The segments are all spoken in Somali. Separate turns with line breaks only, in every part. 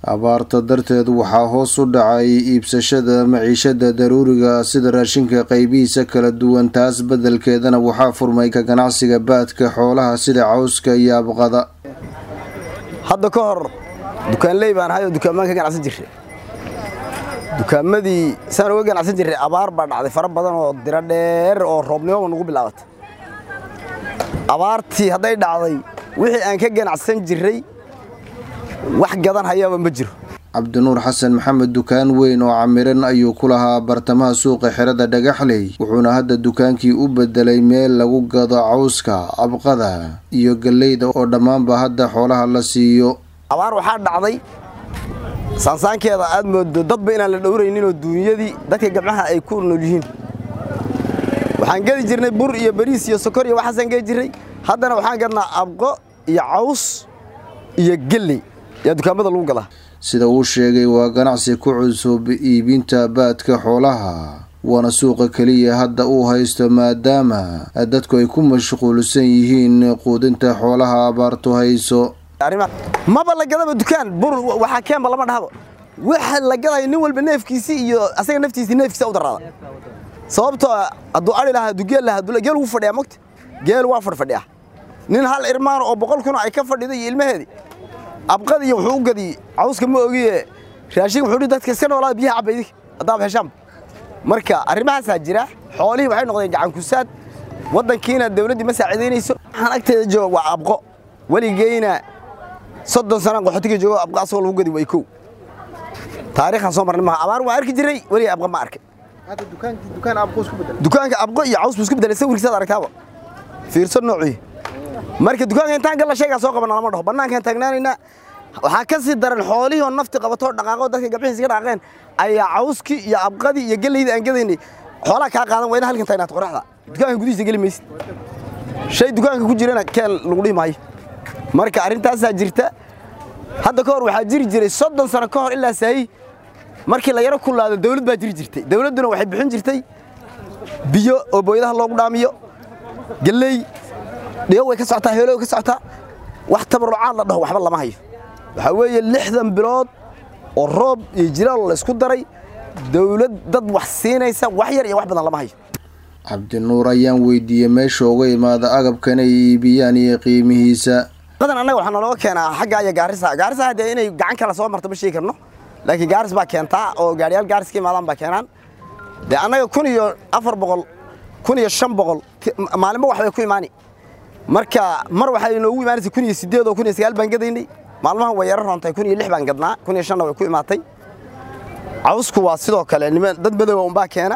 abaarta darteed waxaa hoos u dhacay iibsashada maciishada daruuriga sida raashinka qaybihiisa kala duwan taas beddelkeedana waxaa furmay ka ganacsiga baadka xoolaha sida cawska iyo abqada
hadda ka hor dukaanley baan ahay oo dukaamaan ka ganacsan jirray dukaamadii saan uga ganacsan jirray abaar baa dhacday fara badan oo diro dheer oo roobnimoba nagu bilaabatay abaartii hadday dhacday wixii aan ka ganacsan jirray wax gadan hayaaba ma jiro
cabdinuur xasan maxamed dukaan weyn oo camiran ayuu ku lahaa bartamaha suuqa xerada dhagaxley wuxuuna hadda dukaankii u bedelay meel lagu gado cawska abqada iyo galleyda oo dhammaanba hadda xoolaha la siiyo
abaar waxaa dhacday saansaankeeda aad moodo dadba inaan la dhowrayninoo duunyadii dadka gabcaha ay ku nool yihiin waxaan gedi jirnay bur iyo bariis iyo sokor iyo waxaasaan gedi jirray haddana waxaan gadnaa abqo iyo caws iyo gelley yaa dukaamada lagu gadaa
sida uu sheegay waa ganacsi ku cusub iibinta baadka xoolaha waana suuqa keliya hadda uu haysto maadaama dadku ay ku mashquulsan yihiin quudinta xoolaha abaartu hayso
maba la gadaba dukaan bur waxaa keenba lama dhahaba waxa la gadaya nin walba neefkiisii iyo asaga naftiisii neefkiisa u daraada sababtoo hadduu ari lahaa hadduu geel lahaa geel wuu fadhiyaa mogta geel waa fadhfadhiyaa nin hal irmaan oo boqol kun ay ka fadhido iyo ilmaheedii abqad iyo wuxuu u gadiyey cawska ma ogiye raashin wuxuu dhi dadka iska noolaada biyaha cabba idinka haddaaba heshaanba marka arrimahaasaa jira xoolihii waxay noqdeen gacankusaad waddankiina dawladdii ma saacidaynayso waxaan agteeda jooga waa abqo weligeyna soddon sanaan qaxootiga joogo abqa asagoo lagu gadi way kow taariikhaan soo marnay maha abaar waan arki jiray weligay abqa ma arkay dukaanka abqo iyo caws buu isku bedelay sawirkiisaad aragtaaba fiirso noocii marka dukaanka intaan galla shaygaa soo qabana lama dhaho bannaankaan taagnaanaynaa waxaa ka sii daran xoolihii oo nafti qabatoo dhaqaaqo dadka gabxihiisa ka dhaqaaqeen ayaa cawskii iyo abqadii iyo gellaydii aan gadaynay xoolaha kaa qaadan waa ina halkan taagnaata qoraxda dukaanka gudihiisa geli maysid shay dukaanka ku jirana keen lagu dhihi maayo marka arrintaasaa jirta hadda ka hor waxaa jiri jiray soddon sano ka hor ilaa saayi markii la yaro kulaado dawlad baa jiri jirtay dawladduna waxay bixin jirtay biyo oo booyadaha loogu dhaamiyo galley dhigo way ka socotaa heelo way ka socotaa wax tabarucaad la dhaho waxba lama hayo waxaa weeye lixdan bilood oo roob iyo jilaal la isku daray dawlad dad wax siinaysa wax yar iyo wax badan lama hayo
cabdinuur ayaan weydiiyey meesha uga imaada agabkan ay iibiyaan iyo qiimihiisa
badan annaga waxaa nalooga keenaa xagga iyo gaarisa gaarisa haddee inay gacan kale soo marto ma sheegi karno laakiin gaaris baa keentaa oo gaariyaal gaaris ka imaadaan baa keenaan dee annaga kun iyo afar boqol kun iyo shan boqol maalinba wax bay ku imaani marka mar waxay noogu imaanaysa kun iyo siddeed oo kun iyo sagaal baan gadaynay maalmahan way yaro roontay kun iyo lix baan gadnaa kun iyo shanna way ku imaatay cawsku waa sidoo kale niman dad madooba unbaa keena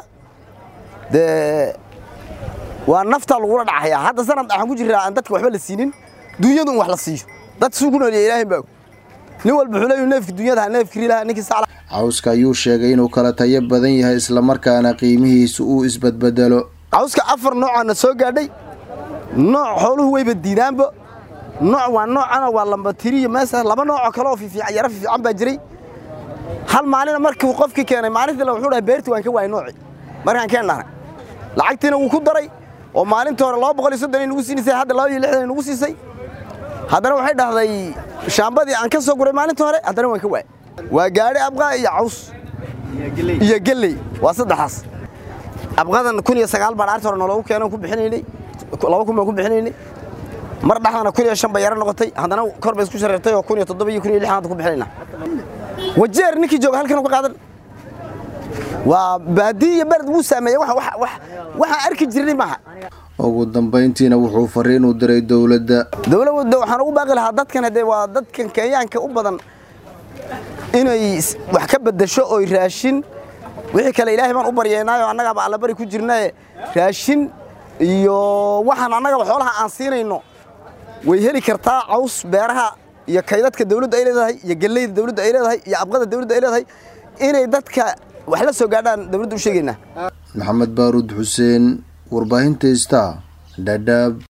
dee waa naftaa lagula dhacayaa hadda sanad waxaan ku jiraa aan dadka waxba la siinin duunyadu in wax la siiyo dad suu ku nooliya ilaahay baa nin walba wuxuu leeyahay neefki duunyada neefki rilaha ninkii sacla
cawska ayuu sheegay inuu kala tayo badan yahay islamarkaana qiimihiisu uu isbadbedelo
cawska afar noocaana soo gaadhay nooc xooluhu wayba diidaanba nooc waa noocana waa lambatiriyo meesa laba noocoo kale oo fiifiican yaro fiifiican baa jiray hal maalina markii qofkii keenay maalintii wuxuu dhahay beerti waan ka waayay nooci markaan keen dhahnay lacagtiina wuu ku daray oo maalintii hore laba boqol iyo soddon nagu siinaysay hadda laba iyo lixdan nagu siisay haddana waxay dhahday shaambadii aan ka soo guray maalintii hore haddana waan ka waayay waa gaadhi abqaa iyo caws iyo gelley waa saddexaas abqadan kun iyo sagaal baan arti hore nooloogu keenan ku bixinaynay laba kun baan ku bixinaynay mar dhexdana kun iyo shan bay yaro noqotay haddana kor bay isku shareertay oo kun iyo toddoba iyo kun iyo lixan hadda ku bixinayna wajeer ninkii jooga halkan ka qaadan waa baadiyi iyo bered wuu saameeyey waxaan arki jirnay maaha
ugu dambayntiina wuxuu fariin u diray dowladda
dowladda waxaan ugu baaqi lahaa dadkan haddee waa dadkan kenyaanka u badan inay wax ka beddesho oy raashin wixii kale ilaahay baan u baryeynaayo annagaaba allabari ku jirnaye raashin iyo waxaan annagaba xoolaha aan siinayno way heli kartaa caws beeraha iyo kaydadka dawladda ay leedahay iyo galleyda dawladda ay leedahay iyo abqada dawladda ay leedahay inay dadka wax la soo gaadhaan dawladda u sheegaynaa
maxamed baaruud xuseen warbaahinta ista dhadhaab